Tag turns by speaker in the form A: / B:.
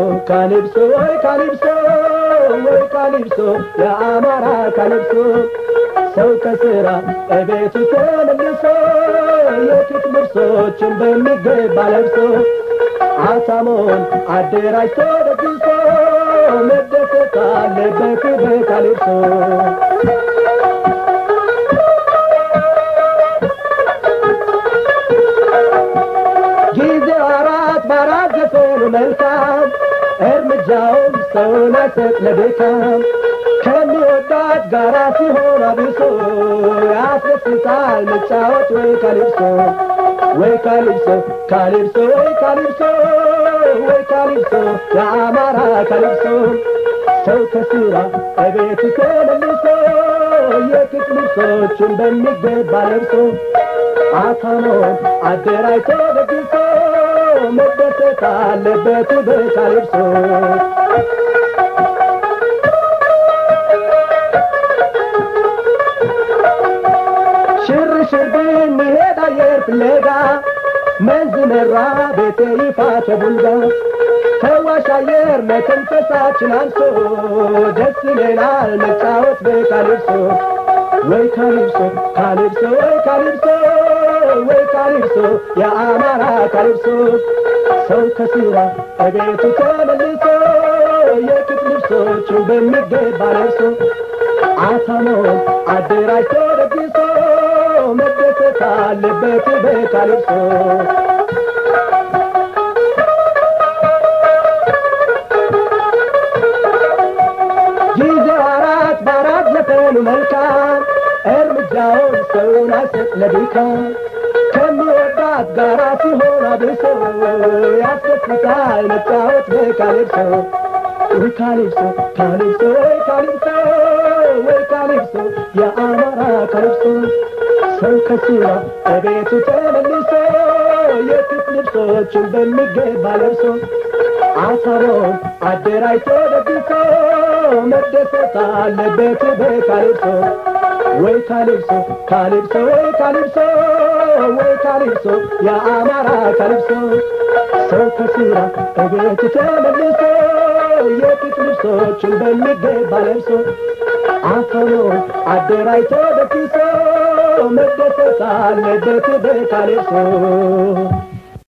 A: ካሊብሶ ወይ ካሊብሶ ወይ ካሊብሶ የአማራ ካሊብሶ ሰው ከስራ እቤቱ ተመልሶ የፊት ልብሶችን በሚገባ ለብሶ አሳሞን አደራጅቶ ደግሶ መደሰት አለበት በካሊብሶ ጊዜው አራት በአራት ዘፈኑ መልካም እርምጃውም ሰውን አይሰጥ ለድካም ከሚወዳት ጋራ ሲሆን አብሶ ያስደስታል መጫወት ወይ ካሊብሶ ወይ ካሊብሶ ካሊብሶ ወይ ካሊብሶ ወይ ካሊብሶ የአማራ ካሊብሶ ሰው ከስራ እቤቱ ተመልሶ የፊት ልብሶቹን በሚገባ ለብሶ አታሞን አደራጅቶ ደግሶ መደሰት አለበት በካሊብሶ ሽር ሽር ብንሄድ አየር ፍለጋ መንዝ መራ ቤቴ ይፋ ተቡልጋ ፈዋሽ አየር መተንፈሳችን አንሶ ደስ ይለናል መጫወት በካሊብሶ ወይ ካሊብሶ ካሊብሶ ወይ ካሊብሶ ወይ ካሊብሶ የአማራ ካሊብሶ ሰው ከስራ እቤቱ ተመልሶ የፊት ልብሶቹን በሚገባ ለብሶ አሳሞን አደራጅቶ ደግሶ መደሰት አለበት በካሊብሶ ጊዜው አራት በአራት ዘፈኑ መልካም እርምጃውን ሰውን አይሰጥ ለድካም ከሚወዳት ጋራ ሲሆን አብሶ ያስደስታል መጫወት በካሊብሶ ወይ ካሊብሶ ካሊብሶ ወይ ካሊብሶ ወይ ካሊብሶ የአማራ ካሊብሶ ሰው ከስራ እቤቱ ተመልሶ የፊት ልብሶቹን በሚገባ ለብሶ አሳቦን አደራጅቶ ደግሶ መደሰት አለበት በካሊብሶ ወይ ካሊብሶ ካሊብሶ ወይ ካሊብሶ ወይ ካሊብሶ የአማራ ካሊብሶ ሰው ከስራ እቤቱ ተመልሶ የፊት ልብሶችን በሚገባ ለብሶ አሳቦን አደራጅቶ ደግሶ መደሰት አለበት በካሊብሶ